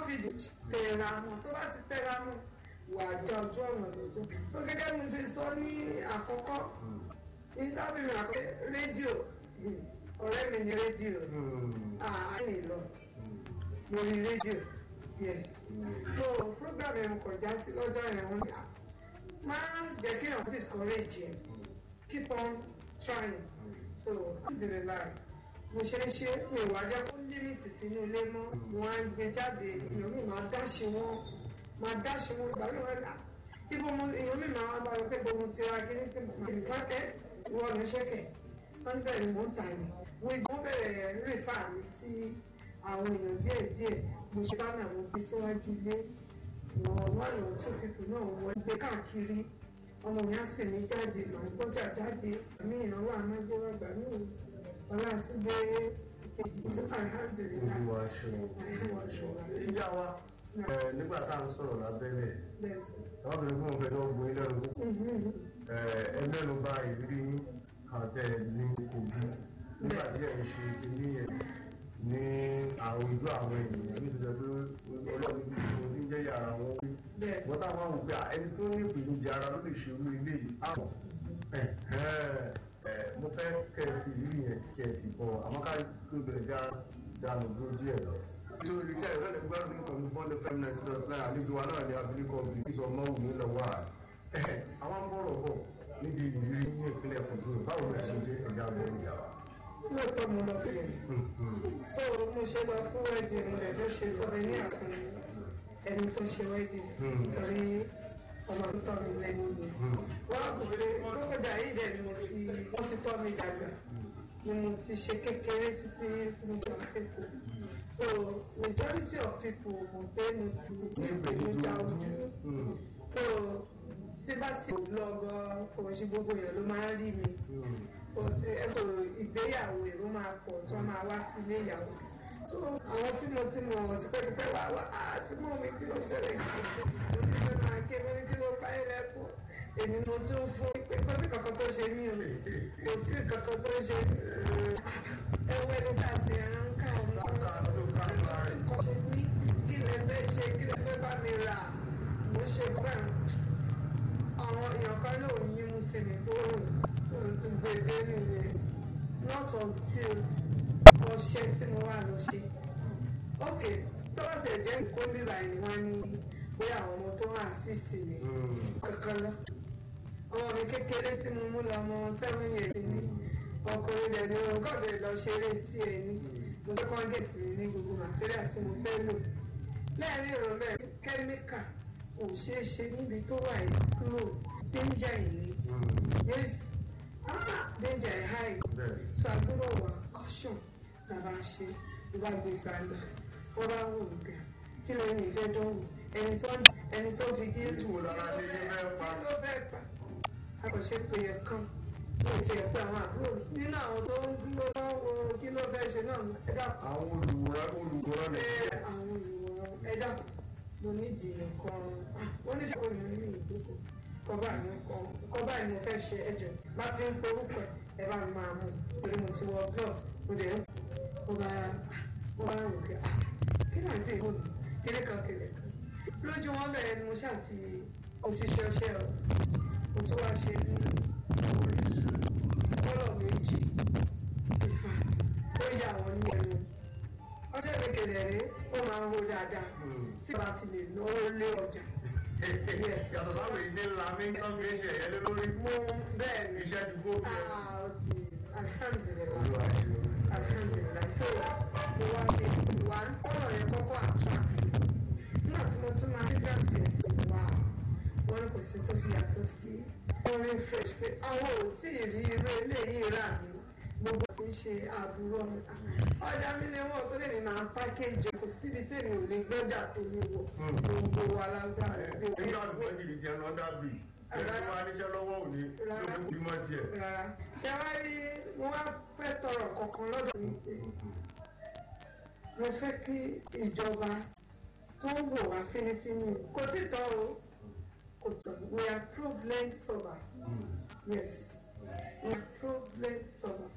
fìdí tẹ̀ra mọ́ tó bá ti tẹ̀ra mọ́ wà á já ojú ọ̀nà lójú. so gẹ́gẹ́ bí mo ṣe sọ ní àkọ́kọ́ ìdábìrì àkọ́kọ́ rédíò ọ̀rẹ́ mi ní rédíò àárín lọ lórí rédíò yes so program yẹn kò já sí lọ́jọ́ yẹn wọ́n ní máa jẹ́ kí èèyàn discourage yẹn keep on trying so alhamdulilayi mo ṣe ń ṣe mi ò wá jẹ́ kó límìtì sínú ilé mọ́ mo wá ń gbé jáde èèyàn mi máa dáṣe wọn máa dáṣe wọn ìgbà mi wọn là ibo mo èèyàn mi máa bá wọn pé gbogbo ti ra kíní tí mo máa ń kákẹ́ ìwọ ló ṣẹ́kẹ̀ wọ́n bẹ̀rẹ̀ mọ́ ta ni wọ́n bẹ̀rẹ̀ rìfà mi sí àwọn èèyàn díẹ̀ díẹ̀ mo ṣe bá náà mo gbé síwájú ilé wọ́n wọ́n lọ tó fífi náà wọ́n gbé káàkiri ọmọ mi á sì ní jáde màá gbọ́jà jáde àmì ìnáwó àmájẹ́wọ́ àgbà mi ò ọlá tún gbé kejì tí alhamdulilayi olúwa ṣe ìjà wa ẹ, nígbà tá à ń sọ̀rọ̀ lábẹ́lẹ̀ bẹ́ẹ̀ sí. àwọn obìnrin fún òfin náà gbóyún lẹ́nu púpọ̀ ẹ ẹ mẹ́nu bà ìrírí yín àtẹ ní kogi nígbà tí ẹ̀ ń ṣe ilé yẹn ní àwùjọ àwọn ènìyàn ní ìdílé pé ọlọ́run ti fi ohun tí ń jẹ́ yàrá wọn wí. bẹ́ẹ̀ wọ́n táwọn àwọn òpin ẹni tó ní ìpèníjà ara ló lè ṣe irú ilé yìí. àwọn ẹ ẹ mo fẹ́ kẹ́ ẹ fi ìrírí yẹn kẹ́ ẹ fi bọ̀ àmọ́ ká tó bẹ̀rẹ̀ já dànù dúró díẹ̀ lọ. nítorí iṣẹ́ ìrọ̀lẹ́ lè gbọ́dọ̀ nínú kan ní bọ́ọ̀lù fẹ́mi náà ti lọ sílẹ̀ àlejò wa náà ní abilékọ bíi ìsọ mọ́wùmí lọ́wọ́ à. àwọn bọ̀rọ̀ bọ̀ níbi ìrírí ní ìpínlẹ̀ kòtò báwo ló ṣe jẹ́ ẹ̀yà bọ̀ ìyá wa. lóòótọ́ mo lọ fún yẹn so mo ṣe lọ fún wẹ́ẹ̀dì mo lè fẹ́ ṣe sọ́bẹ̀ ní àfún ẹni tó ṣe wẹ́ẹ̀dì torí ọmọ tó tọ́ mi lẹ́nu mi wọ́n á bèrè lókòjà yìí dẹ̀ ni mo ti wọ́n ti tọ́ mi dàgbà ni mo ti ṣe kékeré títí tí mo gbà sépò so majority of people mo pé mo ti ní ìpèníjà ojú so tí bá ti lọ gan kò ṣe gbogbo èèyàn ló máa ń rí mi kò sí ètò ìgbéyàwó èrò máa pọ̀ tí wọ́n máa wá sí ilé ìyàwó so àwọn tí mo ti mọ̀ tipẹ́tipẹ́ wá wá àti mọ̀ mi kí ló ṣẹlẹ̀ kí ló ṣe máa ké mi kí ló bá ilẹ̀ kú èmi mo tún fún pé kò sí kankan tó ṣe mí o kò sí kankan tó ṣe ẹwọ́ ẹni tá a ti ẹran ń ká ọmọ kọ́ ṣe ní kí lè fẹ́ ṣe kí lè fẹ́ bá mi rà mo ṣe bẹ́ẹ̀ àwọn èèyàn kan ló ń yín mú sí mi tó rò tó gbé dé nìyẹn not until ọṣẹ tí mo wà lọ ṣe ok tó bá tẹ̀ jẹ́ nǹkan bíbá ẹni wá ní pé àwọn ọmọ tó wà assist mi kankan lọ ọmọ mi kékeré tí mo mú lọ ọmọ seven years ni ọkùnrin dẹ̀ ni òun kàn lè lọ ṣeré tí ẹ ní mo fẹ́ kọ́ gẹ̀ẹ́tì mi ní gbogbo material tí mo fẹ́ lò lẹ́ẹ̀rin ìrọ̀lẹ́ kẹ́míkà kò ṣeé ṣe níbi tó wà yìí close danger yìí yes ah danger yìí high so àgbúrò wà caution tàbá ṣe ìbá gbé sàlẹ̀ wọ́n bá wò ó gà kí ló ní ìfẹ́ dánwò ẹni tó ẹni tó fi dé Ètò wo lára ní ilé fẹ́ pa? kí ló fẹ́ pa akọ̀ṣe pé ẹ̀ kan ní ìtì ẹ̀pẹ́ àwọn àbúrò nínú àwọn tó ń dúró lọ́wọ́ kí ló fẹ́ ṣe náà ẹ dàpọ̀ àwọn olùwòrán olùwòrán ẹ nìyẹn. àwọn olùwòrán ẹ dàpọ̀ mo ní ìdílé kan wọ́n ní sọ́kò yẹn ní ìdókò kọ́bà ní kọ́bà ní mo fẹ́ ṣe ẹ̀jẹ̀ bá ti ń porúkọ ẹ bá mi máa mú torí mo ti wọ glove mo dẹ̀ ń mo bá mo bá rò pé ah kí náà ti ìbò kéré kan kéré kan lójú wọn bẹ̀rẹ̀ ni mo ṣáà ti mo ti ṣe ọṣẹ o mo tún wá ṣe ní oríṣi kọ́lọ̀ méjì in fact ó yà wọ́n ní ẹnu ọjọ́ ìgbẹ́kẹ̀lẹ̀ rẹ̀ ó máa ń ro dáadáa tí a bá ti lè náwó lé ọjà yàtọ̀ sáwọn ìdí ńlá mi ń tán fi ń ṣe ẹ̀yẹ lé lórí. mo bẹ́ẹ̀ ni iṣẹ́ ti kó bí ẹ. ah ó ti alhamdulilayi olúwa ṣe o. alhamdulilayi so mo wá ṣe wà ọ̀rọ̀ yẹn kọ́kọ́ attract nígbà tí mo tún máa rí grant yẹn sí wa wọn kò sí tó fi yàtọ̀ sí orin fresh pé àwọn ò tí ì rí irú eléyìí rà ní gbogbo tí ń ṣe àbúrò mi ọjà mi ni wọn tó lè ní máa pákéjì kò síbi tí èmi ò lè gbọ́jà tó ní wọ gbogbo wa lásán nígbà tó wọ́n jìnnì tiẹ̀ lọ dábì ẹni tó wá níṣẹ́ lọ́wọ́ òní ló fi kú mọ́ tiẹ̀. rárá ṣé wá rí mo wá fẹ́ tọrọ kankan lọ́dọ̀ mi pé mo fẹ́ kí ìjọba tó ń wò wá fínífíní kò tí tọ́ o kò tọ́ we are problem solver yes we are problem solver